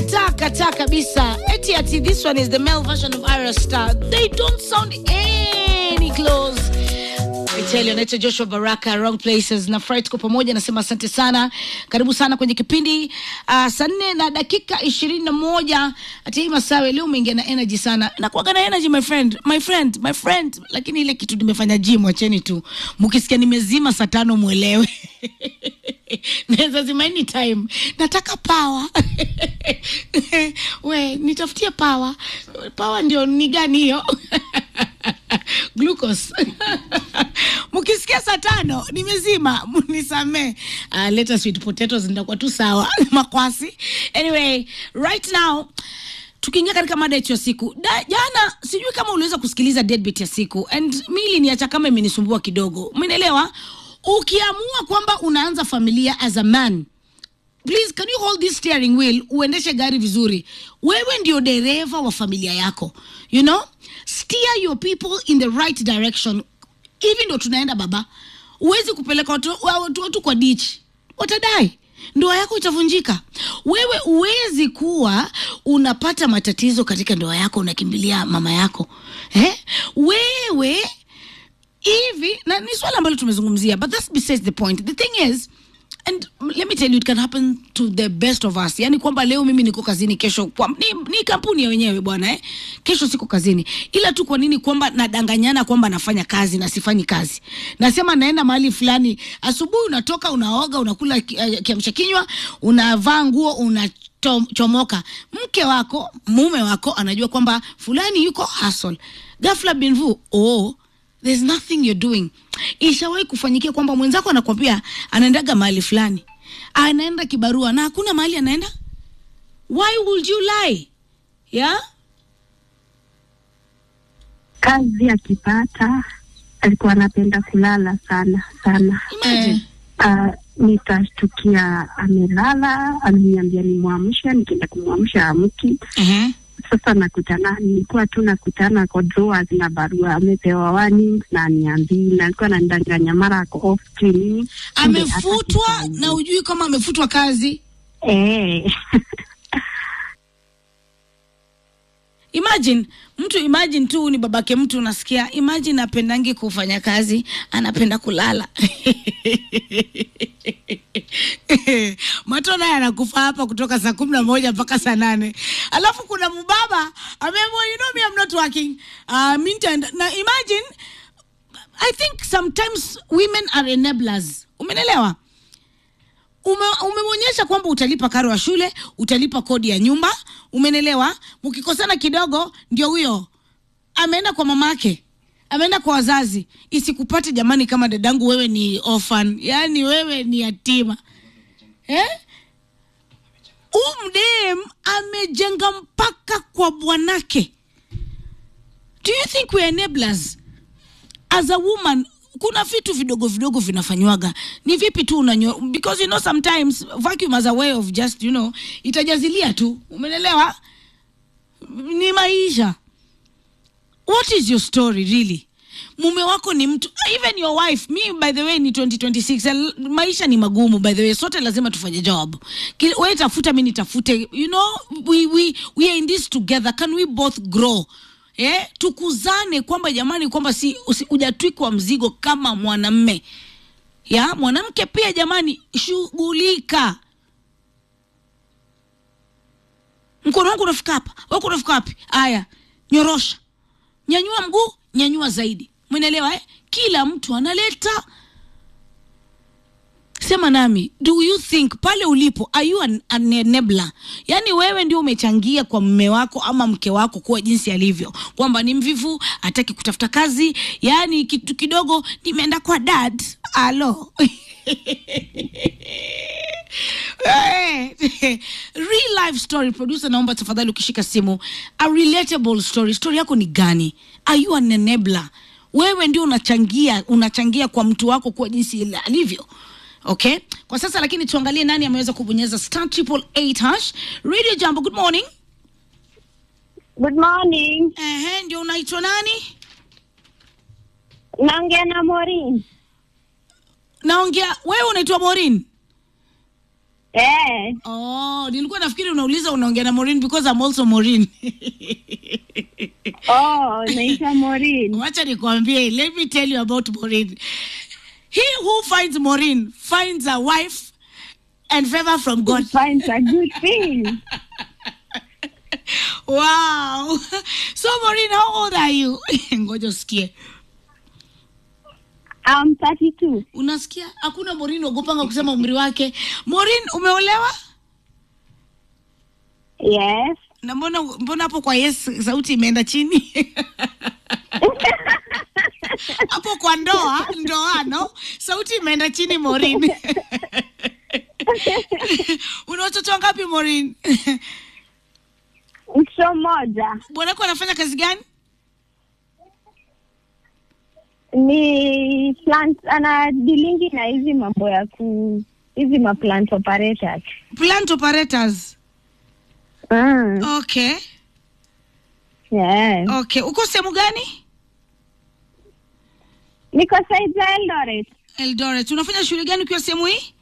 kataa kataa kabisa eti ati this one is the male version of Ira Star they don't sound any close I tell you, anaitwa Joshua Baraka, Wrong Places na Fright kwa pamoja. Nasema asante sana, karibu sana kwenye kipindi uh, saa nne na dakika ishirini na moja. Ati hii Masawe, leo umeingia na energy sana. Nakuaga na energy my friend, my friend, my friend, lakini ile kitu nimefanya gym, wacheni tu. Mkisikia nimezima saa tano mwelewe naweza zima anytime. Nataka power we nitafutie power. Power ndio ni gani hiyo? glucose mkisikia saa tano nimezima mnisamee uh, leta sweet potatoes nitakuwa tu sawa makwasi anyway right now tukiingia katika mada yetu ya siku da, jana sijui kama uliweza kusikiliza deadbeat ya siku and mi iliniacha kama imenisumbua kidogo umenielewa ukiamua kwamba unaanza familia as a man please can you hold this steering wheel uendeshe gari vizuri wewe ndio dereva wa familia yako you know steer your people in the right direction hivi ndo tunaenda baba huwezi kupeleka watu, watu, watu kwa ditch watadai ndoa yako itavunjika wewe huwezi kuwa unapata matatizo katika ndoa yako unakimbilia mama yako eh? wewe hivi na ni swala ambalo tumezungumzia but that's besides the point the thing is and let me tell you it can happen to the best of us yani kwamba leo mimi niko kazini kesho kwa, ni, ni kampuni ya wenyewe bwana eh? kesho siko kazini ila tu kwa nini kwamba nadanganyana kwamba nafanya kazi na sifanyi kazi nasema naenda mahali fulani asubuhi unatoka unaoga unakula ki- eh, kiamsha kinywa unavaa nguo unachomoka mke wako mume wako anajua kwamba fulani yuko hustle ghafla binvu oh there's nothing you're doing ishawahi kufanyikia kwamba mwenzako anakwambia anaendaga mahali fulani anaenda kibarua na hakuna mahali anaenda why would you lie yeah kazi akipata alikuwa anapenda kulala sana sana. imagine Uh, nitashtukia amelala, ameniambia nimwamshe, nikienda kumwamsha amki. uh-huh. Sasa nakutana, nilikuwa tu nakutana kwa drawers na barua, amepewa warning na niambii, na alikuwa ananidanganya mara ako off cleaning. Kumbe amefutwa hataki na ujui kama amefutwa kazi eh. imagine mtu imagine tu ni babake mtu unasikia imagine apendangi kufanya kazi anapenda kulala mato naye anakufa hapa kutoka saa kumi na moja mpaka saa nane alafu kuna mbaba ameamua you know me I'm not working uh, meantime, na imagine i think sometimes women are enablers umenelewa ume, umemwonyesha kwamba utalipa karo ya shule utalipa kodi ya nyumba umenelewa mkikosana kidogo ndio huyo ameenda kwa mamake ameenda kwa wazazi isikupate jamani kama dadangu wewe ni orphan yaani wewe ni yatima eh? umdem amejenga mpaka kwa bwanake do you think we are enablers as a woman kuna vitu vidogo vidogo vinafanywaga ni vipi tu unanyo because you know sometimes vacuum as a way of just you know itajazilia tu umenelewa ni maisha what is your story really mume wako ni mtu even your wife me by the way ni 2026 and maisha ni magumu by the way sote lazima tufanye job Ki- we tafuta mi nitafute you know we, we, we are in this together can we both grow eh? tukuzane kwamba jamani kwamba si usi- hujatwikwa mzigo kama mwanamme ya mwanamke pia jamani shughulika mkono wangu unafika hapa wako unafika wapi aya nyorosha nyanyua mguu nyanyua zaidi mwenelewa eh? kila mtu analeta sema nami do you think pale ulipo are you an, an enabler yaani wewe ndio umechangia kwa mme wako ama mke wako kuwa jinsi alivyo kwamba ni mvivu hataki kutafuta kazi yaani kitu kidogo nimeenda kwa dad alo Eh, real life story producer naomba tafadhali ukishika simu a relatable story story yako ni gani are you an enabler wewe ndio unachangia unachangia kwa mtu wako kuwa jinsi ile alivyo okay kwa sasa lakini tuangalie nani ameweza kubonyeza star triple eight hash radio jambo good morning Good morning. Ehe, ndio unaitwa nani Naongea na Maureen. naongea wewe unaitwa morin Eh, Oh, nilikuwa nafikiri unauliza unaongea na Maureen because I'm also Maureen. oh, naitwa Maureen. Wacha nikwambie, let me tell you about Maureen. He who finds Maureen finds a wife and favor from God. Finds a good thing. Wow. So Maureen, how old are you? Ngoja usikie. I'm 32. Unasikia? Hakuna Maureen ogopanga kusema umri wake. Maureen, umeolewa? Yes. Na mbona mbona hapo kwa yes sauti imeenda chini? hapo kwa ndoa ndoano sauti imeenda chini Maureen. Una watoto wangapi Maureen? Mtoto mmoja Bwanako anafanya kazi gani? ni plant, ana dilingi na hizi mambo ya ku hizi ma plant operators. Plant operators. Mm. Okay. Yeah. Okay. Uko sehemu gani? Niko side za Eldoret. Eldoret. Unafanya shughuli gani ukiwa sehemu hii?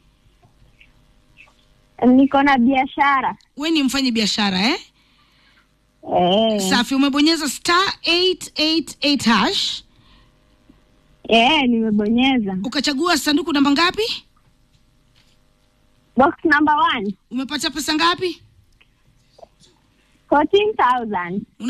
Niko na biashara. We ni mfanyi biashara eh? Eh. Safi, umebonyeza star 888 hash Eh, nimebonyeza. ukachagua sanduku namba ngapi? Box number one, Umepata pesa ngapi? 14,000.